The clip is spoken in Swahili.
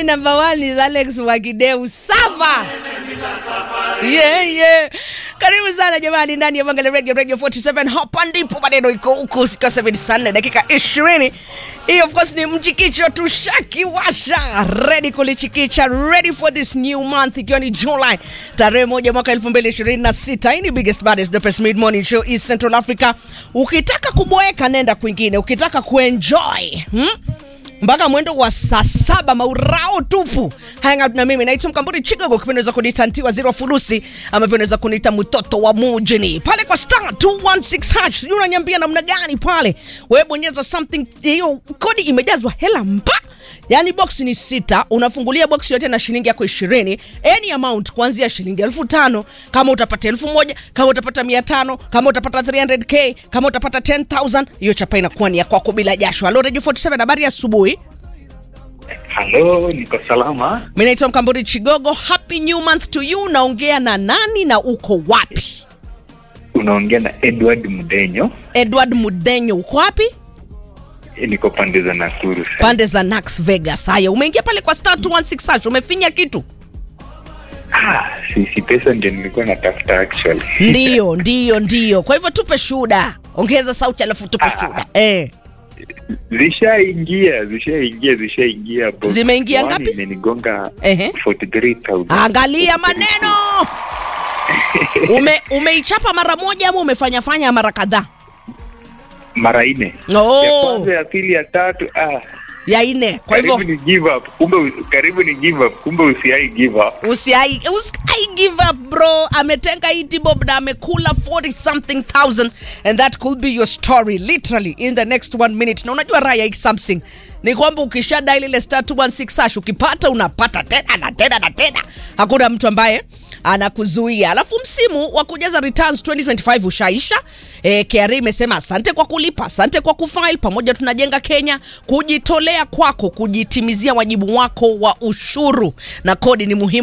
Yaani number one is Alex Wakideu Safa. Yeah, yeah. Karibu sana jamani ndani ya Bangali Radio Radio 47 hapa ndipo maneno iko huko siku ya 74 dakika 20. Hii of course ni mchikicho tushakiwasha ready kulichikicha ready for this new month ikiwa ni July tarehe moja mwaka 2026. Hii ni biggest baddest the best mid morning show East Central Africa. Ukitaka kuboeka nenda kwingine, ukitaka kuenjoy hmm? mpaka mwendo wa saa saba maurao tupu hang out na mimi naitwa mkamburi chigogo kipindaweza kuniita ntiwa zero fulusi ama pia unaweza kuniita mtoto wa mujini pale kwa star 216 hash sijui unanyambia namna gani pale wewe bonyeza something hiyo kodi imejazwa hela mba yaani box ni sita unafungulia box yote na shilingi yako ishirini any amount kuanzia shilingi elfu tano kama utapata elfu moja kama utapata mia tano kama utapata 300k kama utapata 10000 hiyo chapa inakuwa ni ya kwako bila jasho halo radio 47 habari ya asubuhi Halo, niko salama. mi naitwa mkamburi chigogo happy new month to you naongea na nani na uko wapi Unaongea na Edward Mdenyo. edward mudenyo uko wapi Eh, Niko pande za Nakuru sasa. pande za nax vegas haya umeingia pale kwa star 216 hash umefinya kitu Ah, si, si pesa ndio nilikuwa natafuta actually. ndiyo ndiyo ndiyo kwa hivyo tupe shuda ongeza sauti alafu tupe shuda eh. Zishaingia, zishaingia, zishaingia. box Zimeingia one ngapi? Imenigonga Ehe. 43,000. angalia maneno Ume, umeichapa mara moja ama umefanyafanya mara kadhaa Mara nne. Oh. Ya kwanza, ya pili, ya tatu. Ah, ya ine kwa karibu hivyo ni give up. Kumbe u- karibu ni give up. Kumbe usiai give up. usiai usiai give up bro ametenga hii tibob na amekula 40 something thousand and that could be your story literally in the next one minute na unajua raya hii something ni kwamba ukisha dial ile star 216 hash ukipata unapata tena na tena na tena hakuna mtu ambaye anakuzuia alafu msimu wa kujaza returns 2025 ushaisha e, KRA imesema asante kwa kulipa asante kwa kufile pamoja tunajenga kenya kujitolea kwako kujitimizia wajibu wako wa ushuru na kodi ni muhimu